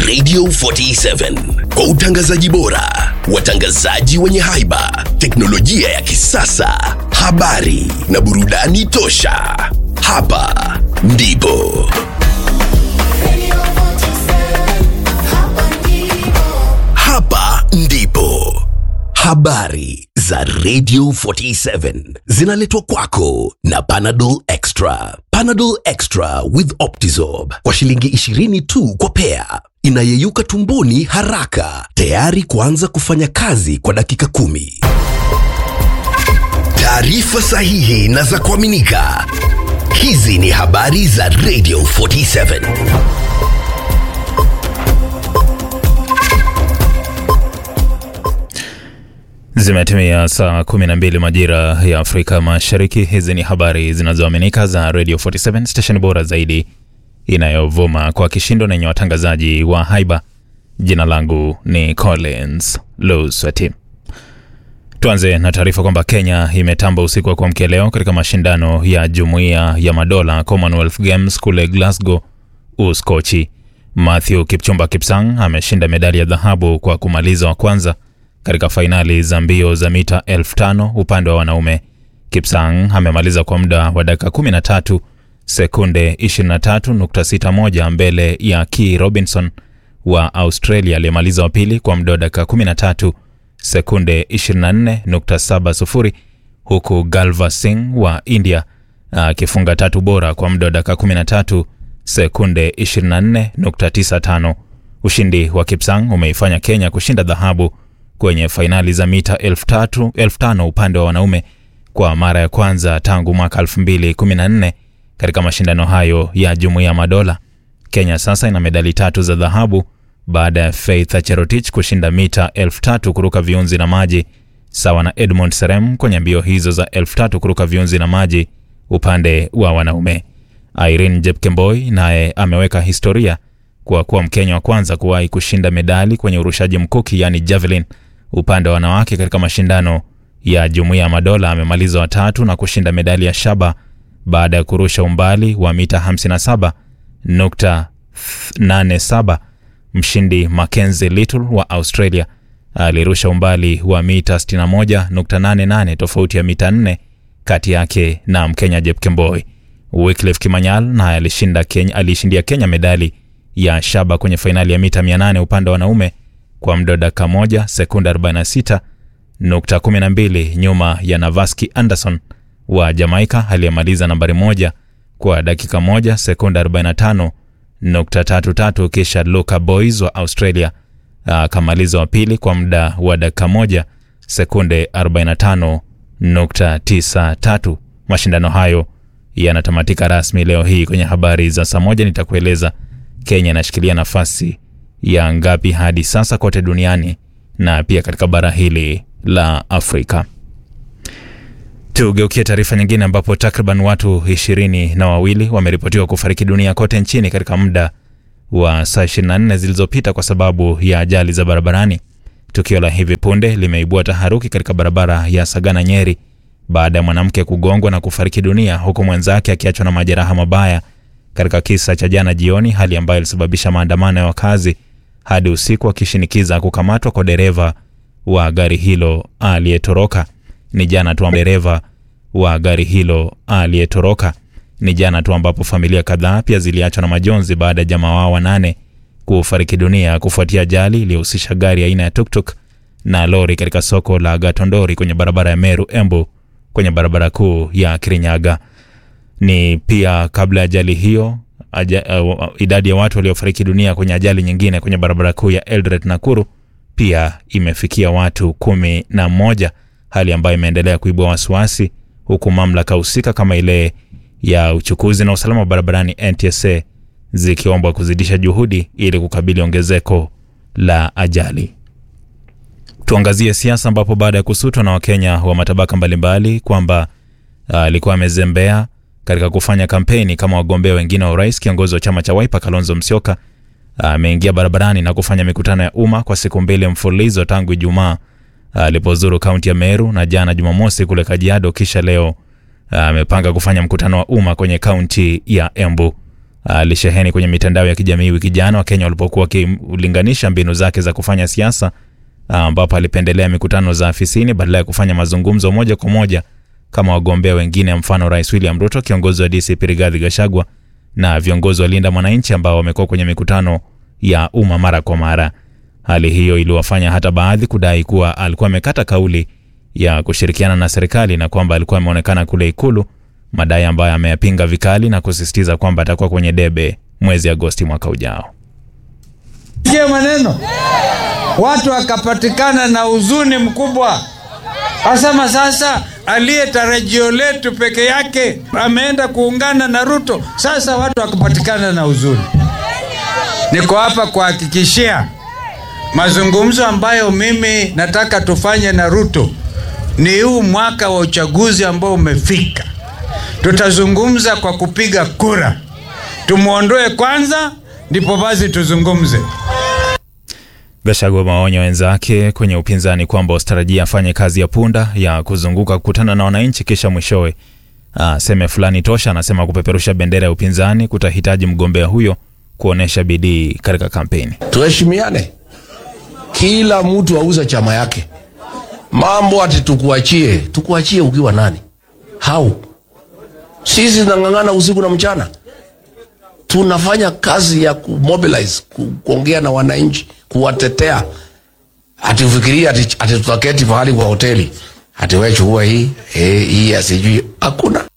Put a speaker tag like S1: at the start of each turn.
S1: Radio 47 kwa utangazaji bora, watangazaji wenye haiba, teknolojia ya kisasa, habari na burudani tosha. Hapa ndipo hapa ndipo habari za Radio 47 zinaletwa kwako na Panadol Extra. Panadol Extra with Optizorb kwa shilingi 20 tu kwa pea, inayeyuka tumboni haraka, tayari kuanza kufanya kazi kwa dakika kumi. Taarifa sahihi na za kuaminika. Hizi ni habari za Radio 47.
S2: Zimetimia saa 12 majira ya Afrika Mashariki. Hizi ni habari zinazoaminika za Radio 47 station bora zaidi inayovuma kwa kishindo na yenye watangazaji wa haiba. Jina langu ni Collins Luswati. Tuanze na taarifa kwamba Kenya imetamba usiku wa kuamkia leo katika mashindano ya Jumuiya ya Madola Commonwealth Games kule Glasgow, Uskochi. Matthew Kipchumba Kipsang ameshinda medali ya dhahabu kwa kumaliza wa kwanza katika fainali za mbio za mita elfu tano upande wa wanaume. Kipsang amemaliza kwa muda wa dakika 13 sekunde 23.61 mbele ya Key Robinson wa Australia aliyemaliza wa pili kwa muda wa dakika 13 sekunde 24.70 huku Galva Singh wa India akifunga tatu bora kwa muda wa dakika 13 sekunde 24.95. Ushindi wa Kipsang umeifanya Kenya kushinda dhahabu kwenye fainali za mita elfu tatu elfu tano upande wa wanaume kwa mara ya kwanza tangu mwaka 2014 katika mashindano hayo ya Jumuiya ya Madola. Kenya sasa ina medali tatu za dhahabu baada ya Faith Cherotich kushinda mita elfu tatu kuruka viunzi na maji sawa na Edmond Serem kwenye mbio hizo za elfu tatu kuruka viunzi na maji upande wa wanaume. Irene Jepkemboi naye ameweka historia kwa kuwa Mkenya wa kwanza kuwahi kushinda medali kwenye urushaji mkuki yani javelin upande wa wanawake katika mashindano ya Jumuiya ya Madola. Amemaliza watatu na kushinda medali ya shaba baada ya kurusha umbali wa mita 57.87. Mshindi Mackenzie Little wa Australia alirusha umbali wa mita 61.88, tofauti ya mita 4 kati yake na Mkenya Jepkemboi. Wycliffe Kimanyal naye alishinda Kenya, alishindia Kenya medali ya shaba kwenye fainali ya mita 800 upande wa wanaume kwa muda wa dakika moja sekunde 46.12 nyuma ya Navaski Anderson wa Jamaica aliyemaliza nambari moja kwa dakika moja sekunde 45.33, kisha Luca Boys wa Australia akamaliza wa pili kwa muda wa dakika moja sekunde 45.93. Mashindano hayo yanatamatika rasmi leo hii. Kwenye habari za saa moja nitakueleza Kenya inashikilia nafasi ya ngapi hadi sasa kote duniani na pia katika bara hili la Afrika. Tugeukie taarifa nyingine ambapo takriban watu ishirini na wawili wameripotiwa kufariki dunia kote nchini katika muda wa saa 24 zilizopita kwa sababu ya ajali za barabarani. Tukio la hivi punde limeibua taharuki katika barabara ya Sagana Nyeri baada ya mwanamke kugongwa na kufariki dunia huku mwenzake akiachwa na majeraha mabaya katika kisa cha jana jioni, hali ambayo ilisababisha maandamano ya wakazi hadi usiku wakishinikiza kukamatwa kwa dereva wa gari hilo aliyetoroka. Ni jana tu dereva wa gari hilo aliyetoroka. Ni jana tu ambapo familia kadhaa pia ziliachwa na majonzi baada ya jamaa wao wanane kufariki dunia kufuatia ajali iliyohusisha gari aina ya tuktuk na lori katika soko la Gatondori kwenye barabara ya Meru Embu kwenye barabara kuu ya Kirinyaga. Ni pia kabla ya ajali hiyo aja, uh, idadi ya watu waliofariki dunia kwenye ajali nyingine kwenye barabara kuu ya Eldoret Nakuru pia imefikia watu kumi na moja, hali ambayo imeendelea kuibua wasiwasi, huku mamlaka husika kama ile ya uchukuzi na usalama wa barabarani NTSA zikiombwa kuzidisha juhudi ili kukabili ongezeko la ajali. Tuangazie siasa, ambapo baada ya kusutwa na Wakenya wa matabaka mbalimbali kwamba alikuwa uh, amezembea katika kufanya kampeni kama wagombea wengine wa urais, kiongozi wa chama cha Wiper Kalonzo Musyoka ameingia uh, barabarani na kufanya mikutano ya umma kwa siku mbili mfululizo tangu Ijumaa alipozuru uh, kaunti ya Meru na jana Jumamosi kule Kajiado, kisha leo amepanga uh, kufanya mkutano wa umma kwenye kaunti ya Embu. alisheheni kwenye mitandao ya kijamii wiki jana Wakenya walipokuwa wakilinganisha mbinu zake za kufanya siasa, ambapo alipendelea mikutano za afisini badala ya kufanya mazungumzo moja kwa moja kama wagombea wengine, mfano Rais William Ruto, kiongozi wa DCP Rigathi Gachagua na viongozi wa Linda Mwananchi ambao wamekuwa kwenye mikutano ya umma mara kwa mara. Hali hiyo iliwafanya hata baadhi kudai kuwa alikuwa amekata kauli ya kushirikiana na serikali na kwamba alikuwa ameonekana kule Ikulu, madai ambayo ameyapinga vikali na kusisitiza kwamba atakuwa kwenye debe mwezi Agosti mwaka ujao.
S3: Sikia maneno, watu wakapatikana na huzuni mkubwa, asema sasa aliye tarajio letu peke yake ameenda kuungana na Ruto. Sasa watu wakapatikana na huzuni. Niko hapa kuhakikishia mazungumzo ambayo mimi nataka tufanye na Ruto ni huu mwaka wa uchaguzi ambao umefika. Tutazungumza kwa kupiga kura, tumwondoe kwanza, ndipo basi tuzungumze.
S2: Gachagua maonya wenzake kwenye upinzani kwamba wasitarajia afanye kazi ya punda ya kuzunguka kukutana na wananchi kisha mwishowe aseme fulani tosha. Anasema kupeperusha bendera ya upinzani kutahitaji mgombea huyo kuonyesha bidii katika kampeni.
S4: Tuheshimiane, kila mtu auze chama yake. Mambo ati tukuachie, tukuachie ukiwa nani? Hau sisi tunang'ang'ana usiku na mchana, tunafanya kazi ya kumobilize, ku, kuongea na wananchi, kuwatetea. Ati ufikiria ati, ati tutaketi pahali kwa hoteli ati wewe chukua hii eh, hii asijui, hakuna.